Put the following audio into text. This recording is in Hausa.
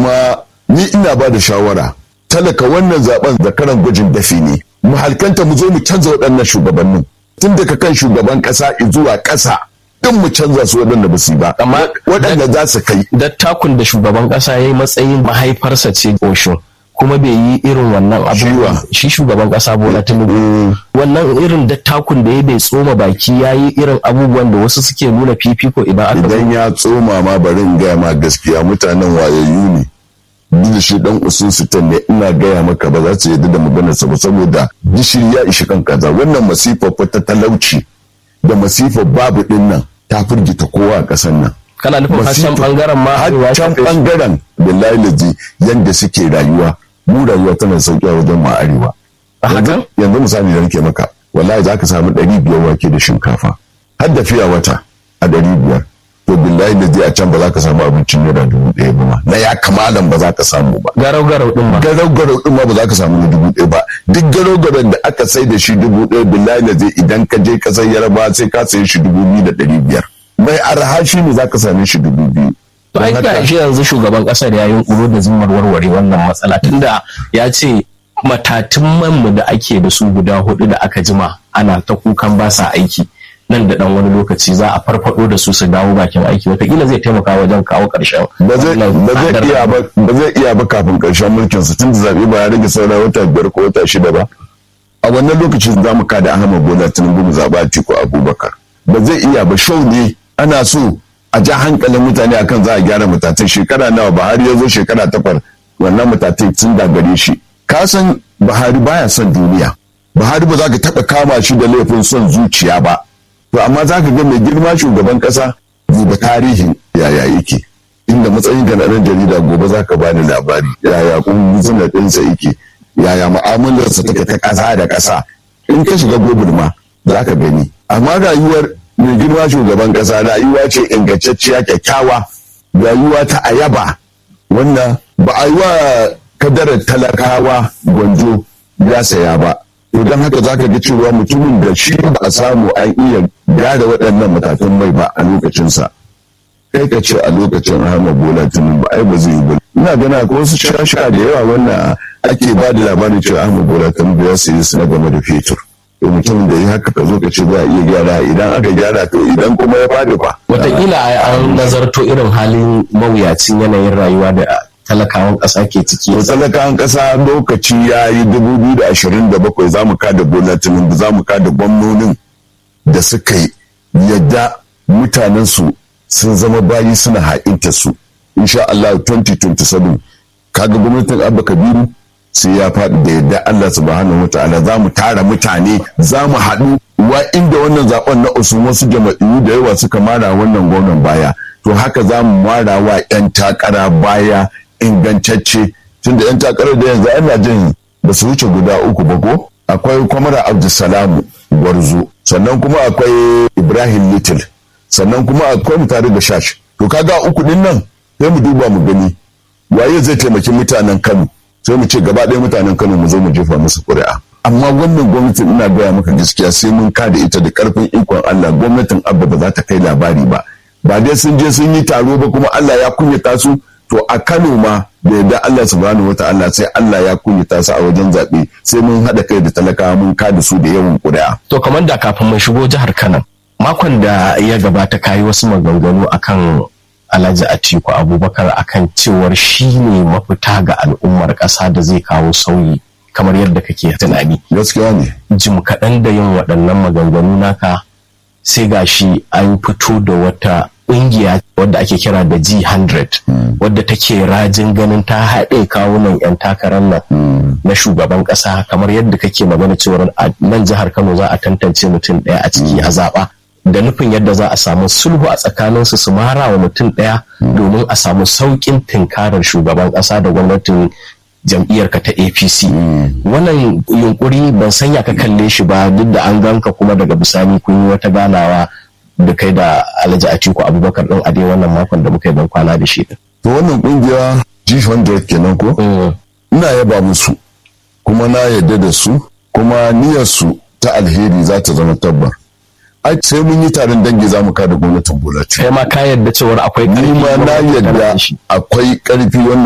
kuma ni ina ba da shawara talaka wannan zaben zakaran gwajin dafi ne mu halkanta mu zo mu canza waɗannan shugabannin tun daga kan shugaban ƙasa zuwa ƙasa din mu canza su waɗanda ba su yi ba Amma- waɗanda za su kai dattakun da shugaban kasa ya yi matsayin mahaifarsa ce Osho kuma bai yi irin wannan abubuwa Shiwa. shi shugaban kasa Bola Tinubu wannan irin dattakun da ya bai tsoma baki ya yi irin abubuwan da wasu suke nuna fifiko idan aka zo idan ya tsoma ma bari in gaya ma gaskiya mutanen wayayyu ne duk da shi dan usun sitan ne ina gaya maka ba za su yadda da maganarsa ba saboda gishiri ya ishi kan kaza wannan masifar fa ta talauci da masifar babu din nan ta firgita kowa a ƙasar nan kana nufin harshen bangaren ma arewa ya can shafe shi. bangaren billahi lazi yanda suke rayuwa mu rayuwa tana sauki a wajen mu a arewa A hakan? yanzu yanzu misali da nake maka wallahi za ka samu ɗari biyar wake da shinkafa har da fiya wata a ɗari biyar to billahi lazi a can ba za ka samu abincin naira dubu ɗaya ba ma na ya kamalan ba za ka samu ba garau garau din ma garau garau din ma ba za ka samu na dubu ɗaya ba duk garau garau da aka sai da shi dubu ɗaya billahi lazi idan ka je kasar yaraba sai ka sayi shi dubu biyu da ɗari biyar mai arha shi ne za ka same shi dubu biyu To ai Don ga haka- shi yanzu shugaban kasar ya yi da zimmar warware wannan matsala tunda ya ce matatun manmu da ake da su guda hudu da aka jima ana ta kukan ba sa aiki nan da dan wani lokaci za a farfado da su su dawo bakin aiki wataƙila zai taimaka wajen kawo ƙarshen ba zai wannan ba zai tsadar iya ba ba zai iya ba kafin karshen mulkin sa tun da zabe ba ya rage saura wata biyar ko wata shida ba a wannan lokacin za mu kada Ahmad Bola Tinubu mu zaba Atiku Abubakar ba zai iya ba show ne ana so a ja hankalin mutane akan za a gyara matatai shekara nawa Buhari ya zo shekara takwas wannan matatai sun dagare shi ka san Buhari baya son duniya Buhari ba za ka taɓa kama shi da laifin son zuciya ba to amma za ka ga mai girma shugaban ƙasa duba tarihin yaya yake inda matsayin ga na ɗan jarida gobe za ka bani labari yaya kuma ɗinsa yake yaya mu'amalarsa take ta ƙasa da ƙasa in ka shiga gobir ma za ka gani amma rayuwar mai girma shugaban ƙasa rayuwa ce ingantacciya kyakkyawa rayuwa ta ayaba wannan ba a yi wa kadarar talakawa gwanjo ya saya ba to don haka za ka ga cewa mutumin da shi ba a samu an iya gyara waɗannan matakan mai ba a lokacinsa kai ka ce a lokacin Ahmad Bola Tinubu ai ba zai yi ba ina gana ko wasu shasha da yawa wannan ake ba da labarin cewa Ahmad Bola Tinubu ya sayi su na game da fetur to mutumin da ya haka ka zo ka ce za a iya gyara idan aka gyara to idan kuma ya fadi fa wataƙila ai an nazarto irin halin mawuyacin yanayin rayuwa da talakawan ƙasa ke ciki to talakawan ƙasa lokaci ya yi dubu biyu da ashirin da bakwai za mu kada Bola Tinubu za mu kada gwamnonin da suka yi yadda mutanensu sun zama bayi suna ha'inta su insha Allah 2027 kaga gwamnatin Abba Kabiru sai ya faɗi da yadda Allah subhanahu wa ta'ala za mu tara mutane za mu haɗu wa inda wannan zaben na usun wasu jama'iyyu da yawa suka mara wannan gwamnan baya to haka za mu mara wa 'yan takara baya ingantacce tunda 'yan takarar da yanzu ana jin ba su wuce guda uku ba ko akwai kwamara abdulsalamu gwarzo sannan kuma akwai ibrahim little sannan kuma akwai mu tare da shash to kaga uku din nan sai mu duba mu gani waye zai taimaki mutanen kano sai mu ce gaba ɗaya mutanen kano mu zo mu jefa musu ƙuri'a amma wannan gwamnatin ina gaya maka gaskiya sai mun kada ita da karfin ikon Allah gwamnatin abba ba za ta kai labari ba ba dai sun je sun yi taro ba kuma Allah ya kunyata su to a Kano ma da yadda Allah subhanahu wata'ala sai Allah ya kunyata su a wajen zaɓe sai mun haɗa kai da talakawa mun kada su da yawan ƙuri'a. to kamar da kafin mun shigo jihar Kano makon da ya gabata kayi wasu maganganu akan Alhaji Atiku Abubakar akan cewar shi ne mafita ga al'ummar ƙasa da zai kawo sauyi kamar yadda kake tunani. Gaskiya ne. Jim kaɗan da yin waɗannan maganganu naka sai gashi an fito da wata ƙungiya wadda ake kira da G100 wadda take rajin ganin ta haɗe kawunan 'yan takarar nan na shugaban ƙasa kamar yadda kake magana cewar a nan jihar Kano za a tantance mutum ɗaya a ciki a zaɓa. da nufin yadda za a samu sulhu a tsakaninsu su mara wa mutum ɗaya domin a samu sauƙin tinkarar shugaban ƙasa da gwamnatin jam'iyyarka ta apc wannan yunkuri ban sanya ka kalle shi ba duk da an ganka kuma daga bisani kun yi wata ganawa da kai da alhaji atiku abubakar ɗin a dai wannan makon da muka yi ban kwana da shi to wannan kungiya g100 kenan ko ina yaba musu kuma na yarda da su kuma niyyarsu ta alheri za ta zama tabbar ai sai mun yi taron dangi za mu kada gwamnatin Bola kai ma ka yarda cewar akwai ni ma na yarda akwai karfi wannan